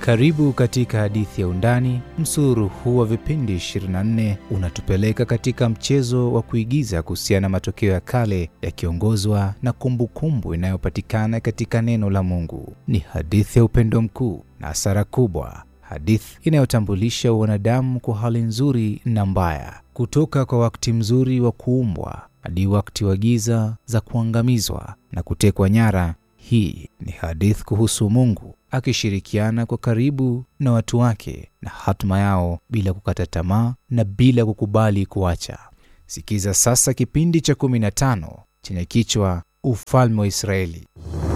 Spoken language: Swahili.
Karibu katika hadithi ya Undani. Msururu huu wa vipindi 24 unatupeleka katika mchezo wa kuigiza kuhusiana na matokeo ya kale yakiongozwa na kumbukumbu inayopatikana katika neno la Mungu. Ni hadithi ya upendo mkuu na hasara kubwa, hadithi inayotambulisha wanadamu kwa hali nzuri na mbaya, kutoka kwa wakati mzuri wa kuumbwa hadi wakati wa giza za kuangamizwa na kutekwa nyara. Hii ni hadithi kuhusu Mungu akishirikiana kwa karibu na watu wake na hatima yao bila kukata tamaa na bila kukubali kuacha. Sikiza sasa kipindi cha 15 chenye kichwa Ufalme wa Israeli.